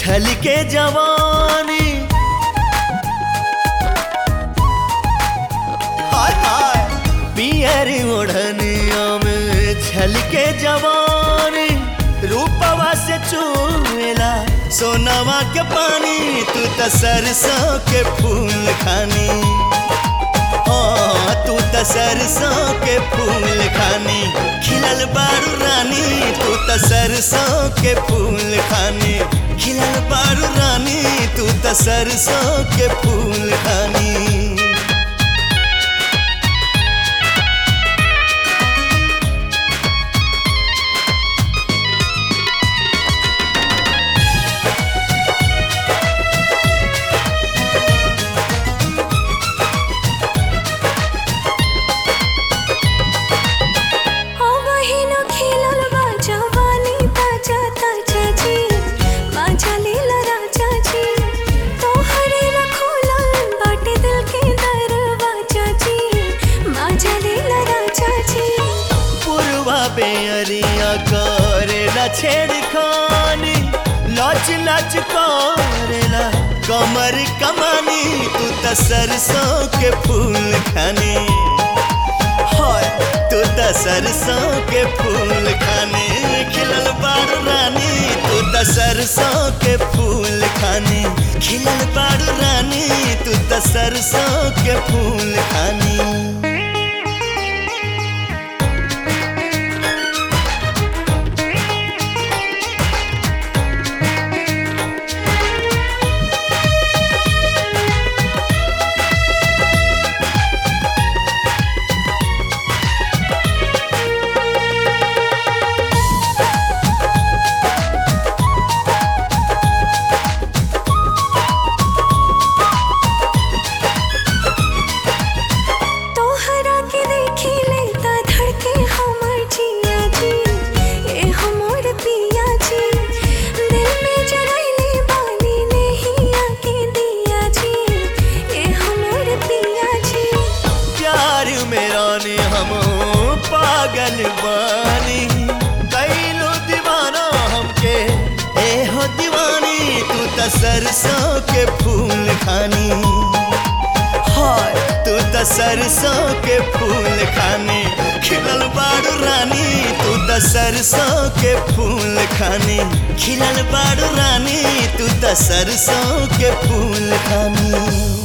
छल के जवानी हाय हाय पियर ओढ़निया में छल के जवानी रूपवा से चूला सोनावा के पानी तू त सरसों के फूल खानी हाँ, तू त सरसों के फूल खानी खिलल बारू रानी तू त सरसों के फूल खानी खिलल बारू रानी तू त सरसों के फूल खानी ओ बहिनो खेलल बा जवानी ताजा ताजा जी बाजा लीला राजा जी तोहरे ला खोलल बाटे दिल के दरवाजा जी बाजा लीला राजा जी पुरवा बेअरिया करेला छेड़खानी लच लच करेला कमर कमानी तू त सरसों के फूल खानी हाय तू त सरसों के फूल खाने खिलल बारू रानी तू त सरसों के फूल खाने खिलल बारू रानी तू त सरसों के फूल खानी तोहरा के देखी लेता धड़के हमर जिया जी ए हमर पिया जी दिल में जरैले बानी नहीं आके दिया जी ए हमर पिया जी प्यार मेरा ने हम पागल बानी कैलो दीवाना हमके ए हो दीवानी तू त सरसों के फूल खानी हाय तू त सरसों के फूल खानी खिलल बारू रानी तू त सरसों के फूल खानी खिलल बारू रानी तू त सरसों के फूल खानी